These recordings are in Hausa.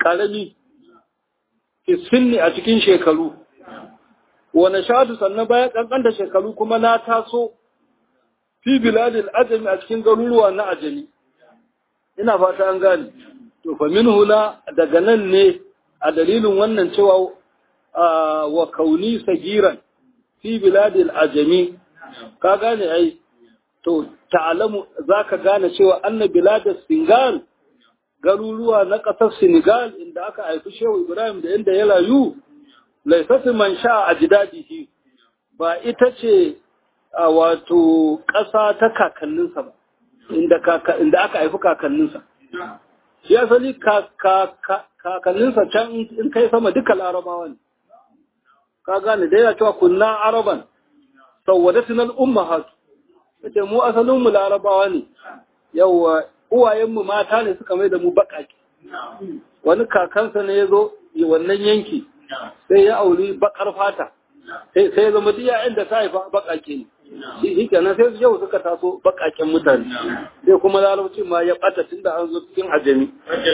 karami sinni a cikin shekaru wani shadu sannan bayan kankanta shekaru kuma na taso fi biladil ajami a cikin garuruwa na ajami ina fata an gane to fa min huna daga nan ne a dalilin wannan cewa wa kauni sagiran fi biladil ajami ka gane ai to ta'alamu zaka gane cewa anna biladis singal garuruwa na ƙasar Senegal inda aka haifi Shehu Ibrahim da inda ya rayu laisatu man sha a jidadihi ba ita ce a wato ƙasa ta kakanninsa ba inda inda aka haifi kakanninsa shi asali kakanninsa can in kai sama duka larabawa ne ka gane da yana cewa kunna araban sawwadatin al'ummahat ita mu asalin mu larabawa ne yawa uwayenmu mata ne suka mai da mu baƙaƙe wani kakansa ne ya zo wannan yanki sai ya auri baƙar fata sai ya zama diya inda ta haifa baƙaƙe ne shi kenan sai yau suka taso baƙaƙen mutane sai kuma larabci ma ya ɓata tun da an zo cikin ajami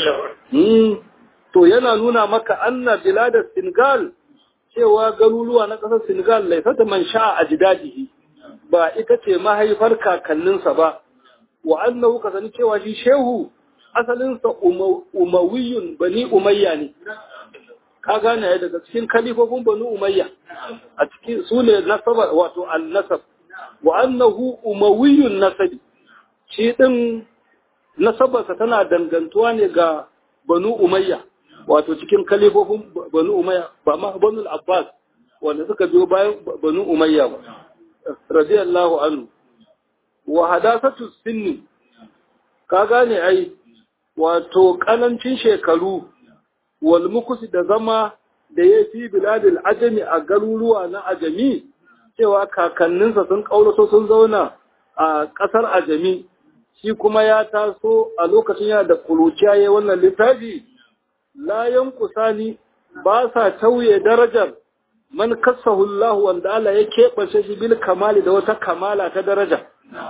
to yana nuna maka anna biladar senegal cewa garuruwa na ƙasar senegal laifata man sha a jidadihi ba ita ce mahaifar kakanninsa ba wa annahu ka sani cewa shi shehu asalinsa umawiyun bani umayya ne ka gane ya daga cikin kalifofin bani umayya a cikin su ne nasaba wato al-nasab wa annahu umawiyun nasabi shi din nasabarsa tana dangantuwa ne ga banu umayya wato cikin kalifofin banu umayya ba ma banu abbas wanda suka biyo bayan banu umayya ba radiyallahu anhu wa hadasatu sinni ka gane ai wato kanancin shekaru wal mukusi da zama da ya fi biladil ajami a garuruwa na ajami cewa kakanninsa sun kauraso sun zauna a ƙasar ajami shi kuma ya taso a lokacin yana da kuruciya ya wannan littafi layan kusani ba sa tauye darajar man kassahu Allah wanda Allah ya keɓance shi bil kamali da wata kamala ta daraja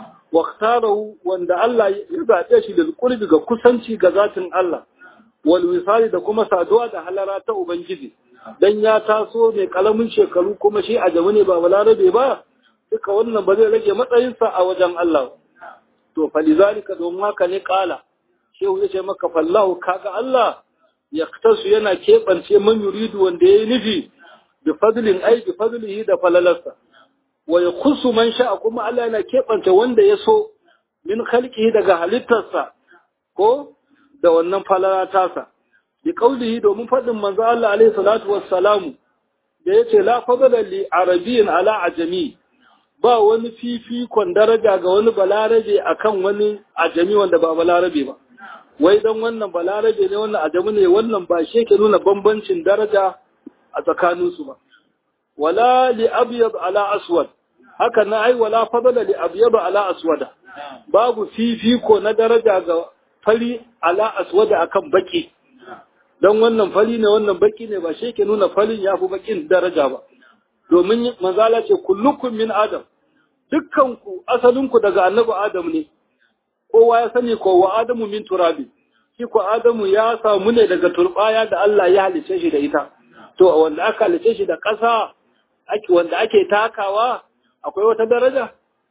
واختاره وان الله يزاده shi da qurbi ga kusanci ga zatin Allah wal wisali da kuma saduwa da halara ta ubangiji dan ya taso mai kalamin shekaru kuma shi a ne ba balarabe ba duka wannan ba zai rage matsayinsa a wajen Allah to falizalika don haka ne kala shehu ya ce maka fallahu kaga Allah yaktasu yana keɓance man yuridu wanda yayi nufi bi fadlin ai bi fadlihi da falalarsa wa ya kusu man sha'a kuma Allah yana keɓanta wanda ya so min khalqihi daga halittarsa ko da wannan falala tasa bi qaulihi domin faɗin manzo Allah alaihi salatu wassalamu da yace la fadala li arabiyyin ala ajami ba wani fifikon daraja ga wani balarabe akan wani ajami wanda ba balarabe ba wai dan wannan balarabe ne wannan ajami ne wannan ba shi ke nuna bambancin daraja a tsakaninsu ba wala li abyad ala aswad haka na ai wala fadala li abyad ala aswada babu fifiko na daraja ga fari ala aswada akan baki dan wannan fari ne wannan baki ne ba shi ke nuna farin yafi bakin daraja ba domin manzala ce kullukum min adam dukkan ku asalin ku daga annabi adam ne kowa ya sani ko wa adamu min turabi shi ko adamu ya samu ne daga turbaya da Allah ya halice shi da ita to wanda aka halice shi da ƙasa wanda ake takawa akwai wata daraja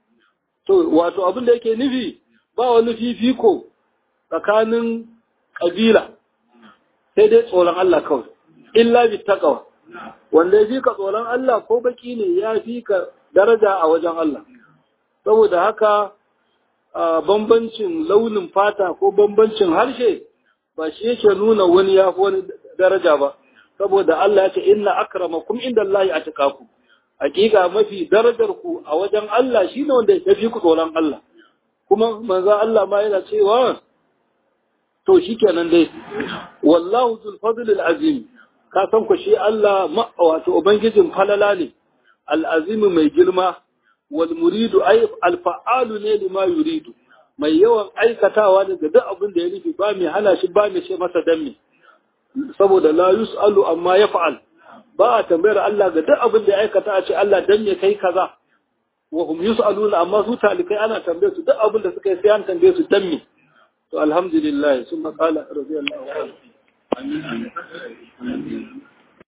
to wato abin da yake nufi ba wani fifiko tsakanin ƙabila sai dai tsoron Allah kawai illa bi taqwa wanda ya fi ka tsoron Allah ko baki ne ya fi ka daraja a wajen Allah saboda haka bambancin launin fata ko bambancin harshe ba shi yake nuna wani ya fi wani daraja ba saboda Allah ya ce inna akramakum indallahi atqakum hakika mafi darajar ku a wajen Allah shine wanda ya fi ku tsoron Allah kuma manzo Allah ma yana cewa to shikenan dai wallahu zul fadl al azim ka san ku shi Allah wato ubangijin falala ne al azim mai girma wal muridu ay al fa'alu ne lima yuridu mai yawan aikatawa ne ga duk abin da ya nufi ba mai hana shi ba mai ce masa danne saboda la yus'alu amma yaf'al ba a tambayar Allah ga duk abin da ya aikata a ce Allah dan me kai kaza wa hum yus'aluna amma su talikai ana tambaye su duk abin da suka yi sai an tambaye su dan me to alhamdulillah sun qala radiyallahu anhu